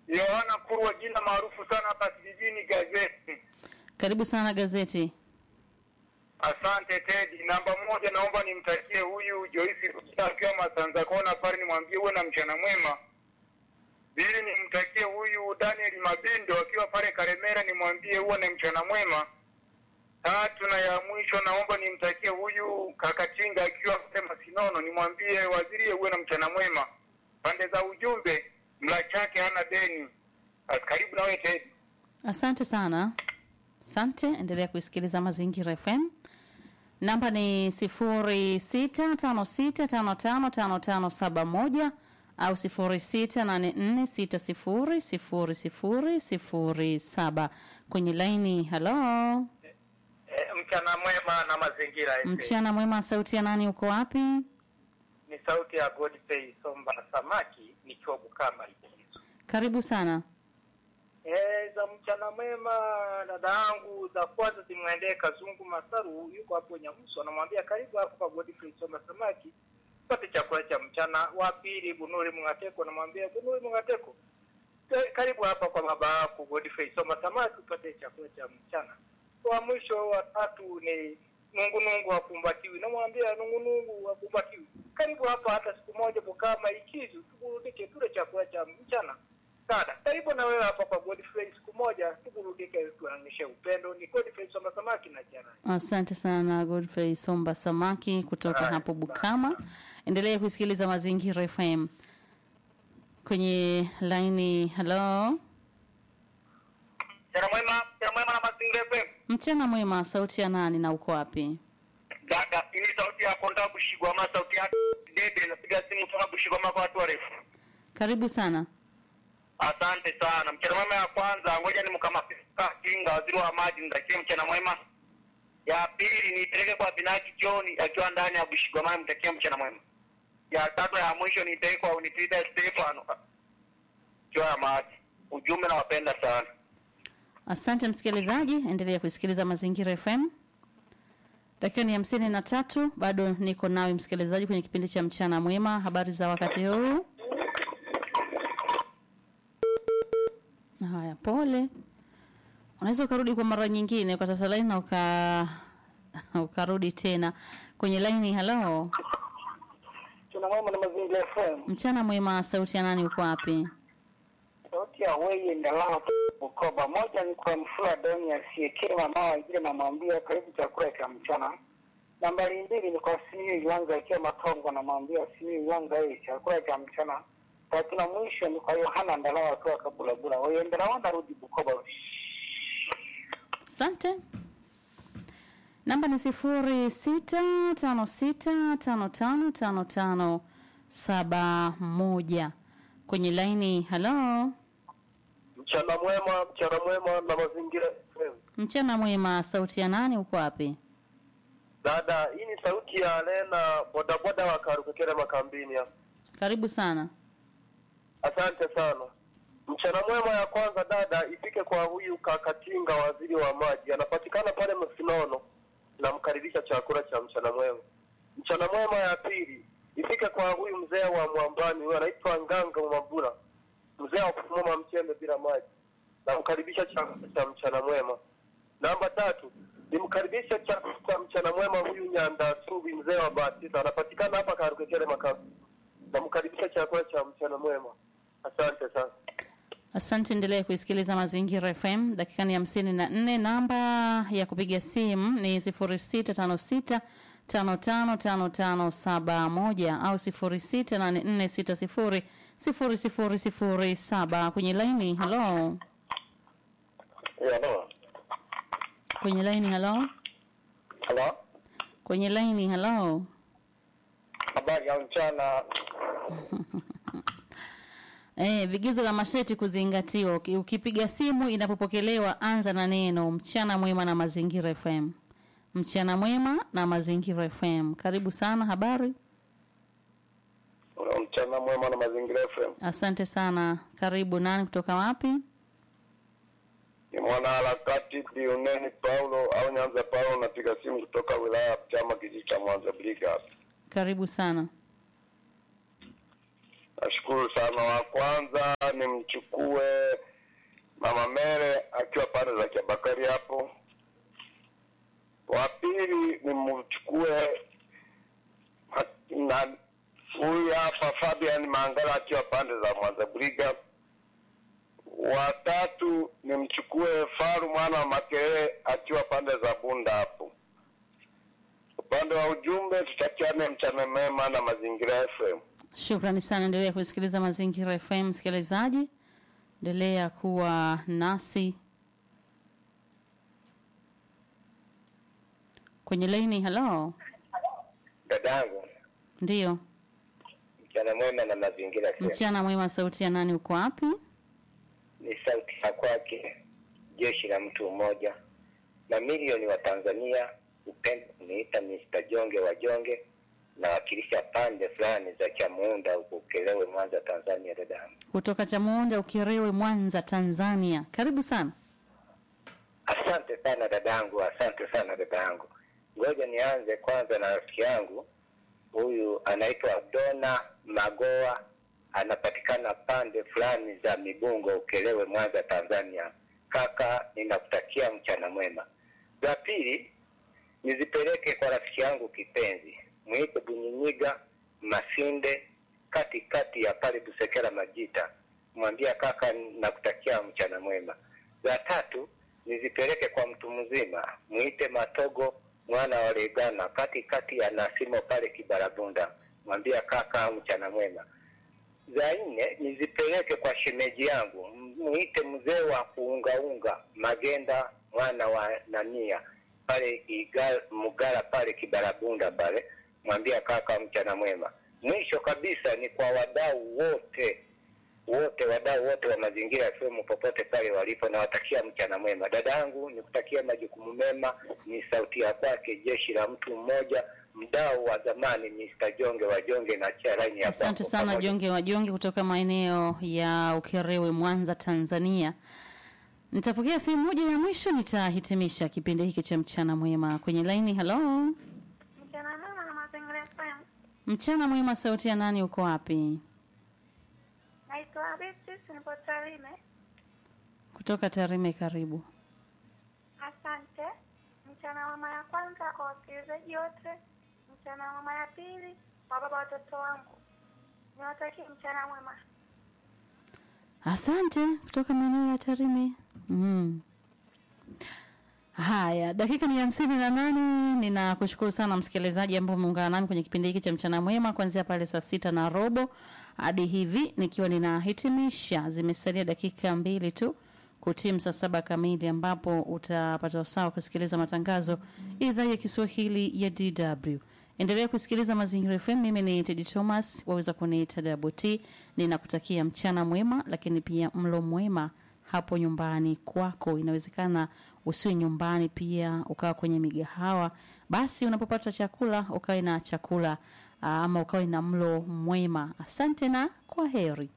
Yohana Kurwa, jina maarufu sana hapa kijijini gazeti. Karibu sana gazeti. Asante Tedi. Namba moja, naomba nimtakie huyu Joyce Rukia akiwa Masanza Kona pale, nimwambie uwe na mchana mwema. Pili, nimtakie huyu Daniel Mabindo akiwa pale Karemera, nimwambie uwe na mchana mwema. Tatu na ya mwisho, naomba nimtakie huyu Kakatinga akiwa pale Masinono, nimwambie waziri uwe na mchana mwema. Pande za ujumbe, mla chake hana deni. Karibu na wewe Tedi. Asante sana. Asante, endelea kuisikiliza Mazingira FM. Namba ni sifuri sita tano sita tano tano tano tano saba moja au sifuri sita nane nne sita sifuri sifuri sifuri sifuri saba kwenye laini. Halo, E, mchana mwema na mazingira FM. mchana mwema. Sauti ya nani? Uko wapi? Ni sauti ya Godfrey Somba Samaki nikiwa Bukama Likizo. Karibu sana. Eh, za mchana mwema dada yangu za kwanza zimwendee Kazungu Masaru yuko hapo Nyamuso anamwambia karibu hapo kwa Godfrey Somba Samaki pate chakula cha mchana. Wa pili Bunuri Mngateko anamwambia Bunuri Mngateko "Ka- karibu hapa kwa baba yako Godfrey Somba Samaki upate chakula cha mchana. Wa mwisho wa tatu ni Nungu Nungu wakumbatiwi, namwambia Nungu Nungu wakumbatiwi, karibu hapa hata siku moja Bukama Ikizu tuburudike, tule chakula cha mchana. Dada, karibu na wewe hapa kwa Godfrey siku moja tuburudike, tuonyeshe upendo. Ni Godfrey Somba Samaki na Jana. Asante sana Godfrey Somba Samaki kutoka Haya, hapo Bukama. Endelea kusikiliza Mazingira FM kwenye laini. Halo, Mchana mwema, mchana mwema na Mazingira FM. mchana mwema. Sauti ya nani na uko wapi? Dada, hii sauti ya Konda Bushigwa ama sauti ya Dede napiga simu kutoka Bushigwa kwa watu warefu. Karibu sana. Asante sana. Mchana mwema ya kwanza, ngoja nimkamafika Kinga, waziri wa maji, mtakie mchana mwema. Ya pili niipeleke kwa Binaki John akiwa ndani ya Bushigwama, mtakie mchana mwema. Ya tatu ya mwisho niipeleke kwa Unitida Stefano akiwa ya maji. Ujumbe nawapenda sana. Asante msikilizaji, endelea kusikiliza Mazingira FM. Dakika ni hamsini na tatu, bado niko nawe msikilizaji kwenye kipindi cha mchana mwema. Habari za wakati huu? Haya, pole. Unaweza ukarudi kwa mara nyingine ukatafuta laini na uka ukarudi tena kwenye laini. Halo, Mchana mwema na Mazingira FM. mchana mwema. Sauti ya nani? Uko wapi? Sauti ya weye ndalao Bukoba. Moja ni kwa Mfula Doni asiyekema mama wengine namwambia karibu chakula cha mchana. Nambari mbili ni kwa Simiyu Iwanga akiwa Matongo namwambia Simiyu Iwanga yeye chakula cha mchana. Tatu na mwisho ni kwa Yohana Ndalao akiwa Kabulabula. Weye ndalao narudi Bukoba. Asante. Namba ni sifuri sita tano sita tano tano tano tano saba moja kwenye laini. Halo, Mchana mwema, mchana mwema na Mazingira FM. mchana mwema. Sauti ya nani? Uko wapi? Dada, hii ni sauti ya Lena bodaboda wa Karukekere makambini hapa. Karibu sana. Asante sana. Mchana mwema ya kwanza dada ifike kwa huyu Kakatinga, waziri wa maji, anapatikana pale Msinono. Namkaribisha chakula cha mchana mwema. Mchana mwema ya pili ifike kwa huyu mzee wa Mwambani, huyu anaitwa Nganga Mwambura, mzee wa kufumua mchembe bila maji. Namkaribisha chakula cha mchana mwema. Namba tatu nimkaribisha chakula cha mchana mwema huyu Nyanda Subi, mzee wa Batista, anapatikana hapa Karukekere makamu. Namkaribisha chakula cha mchana mwema. Asante sana. Asante, endelea kuisikiliza Mazingira FM. Dakika ni hamsini na nne. Namba ya kupiga simu ni sifuri sita tano sita tano tano tano tano saba moja au sifuri sita nane nne sita sifuri sifuri sifuri sifuri saba kwenye laini. Halo, Halo. kwenye laini. Halo, Halo. kwenye laini. Halo. Habari ya mchana. Eh, vigezo vya masharti kuzingatiwa. Uki- Ukipiga simu inapopokelewa, anza na neno mchana mwema na Mazingira FM. Mchana mwema na Mazingira FM. Karibu sana. Habari? Mchana mwema na Mazingira FM. Asante sana. Karibu. Nani kutoka wapi? Ni mwana harakati Dioneni Paulo au Nyanza Paulo, napiga simu kutoka wilaya ya Chama kijiji cha Mwanza Brigas. Karibu sana. Nashukuru sana. Wa kwanza nimchukue mama Mere akiwa pande za Kiabakari hapo. Wa pili nimchukue ha- na huyu hapa Fabian Mangala akiwa pande za Mwanza Briga. Wa tatu nimchukue Faru mwana wa Makerere akiwa pande za Bunda hapo. Upande wa ujumbe, tutakiane mchana mema na mazingira FM. Shukrani sana, endelea kusikiliza Mazingira FM msikilizaji, endelea kuwa nasi kwenye laini. Halo, Dadangu, ndiyo mchana mwema na mazingira FM. mchana mwema. Sauti ya nani? Uko wapi? Ni sauti ya kwake jeshi la mtu mmoja na milioni wa Tanzania upendo kuniita Mr. Jonge wa Jonge nawakilisha pande fulani za Chamuunda huko Ukelewe, Mwanza, Tanzania. Dadangu, Kutoka Chamuunda, Ukerewe, Mwanza, Tanzania. Karibu sana. asante sana dadangu, asante sana dadangu. Ngoja nianze kwanza na rafiki yangu huyu anaitwa Dona Magoa, anapatikana pande fulani za Mibungo, Ukelewe, Mwanza, Tanzania. Kaka, ninakutakia mchana mwema. La pili nizipeleke kwa rafiki yangu kipenzi, mwite Bunyinyiga Masinde, katikati ya pale Busekera Majita, mwambia kaka, nakutakia mchana mwema. La tatu nizipeleke kwa mtu mzima, mwite Matogo mwana wa Legana, katikati ya Nasimo pale Kibarabunda, mwambia kaka, mchana mwema. Za nne nizipeleke kwa shemeji yangu, mwite mzee wa kuungaunga Magenda mwana wa Nania pale Iga- Mugara pale Kibarabunda pale, mwambia kaka, mchana mwema. Mwisho kabisa ni kwa wadau wote wote wadau wote wa mazingira FM popote pale walipo, nawatakia mchana mwema. Dadangu, nikutakia majukumu mema. Ni sauti ya kwake jeshi la mtu mmoja, mdau wa zamani Mr. Jonge wa Jonge na Charaini ya Asante kwako sana pamoja. Jonge wa Jonge kutoka maeneo ya Ukerewe, Mwanza, Tanzania. Nitapokea simu moja ya mwisho, nitahitimisha kipindi hiki cha mchana mwema kwenye laini. Halo, Mchana mwema na mazingira FM. mchana mwema. Sauti ya nani? Uko wapi? Naitwa Beatrice, nipo Tarime. Kutoka Tarime. Karibu. Asante. Mchana mwema ya kwanza kwa wasikilizaji wote. Mchana mwema ya pili kwa baba watoto wangu. Niwatakie mchana mwema. Asante kutoka maeneo ya Tarime. Mm. Haya, dakika ni hamsini na nane. Ninakushukuru sana msikilizaji ambao umeungana nami kwenye kipindi hiki cha mchana mwema kuanzia pale saa sita na robo hadi hivi nikiwa ninahitimisha. Zimesalia dakika mbili tu kutimu saa saba kamili ambapo utapata usawa kusikiliza matangazo idhaa ya Kiswahili ya DW. Endelea kusikiliza Mazingira FM. Mimi ni Tedi Thomas, waweza kuniita Double T. Ninakutakia mchana mwema, lakini pia mlo mwema hapo nyumbani kwako. Inawezekana usiwe nyumbani, pia ukawa kwenye migahawa. Basi unapopata chakula ukawe na chakula aa, ama ukawe na mlo mwema. Asante na kwa heri.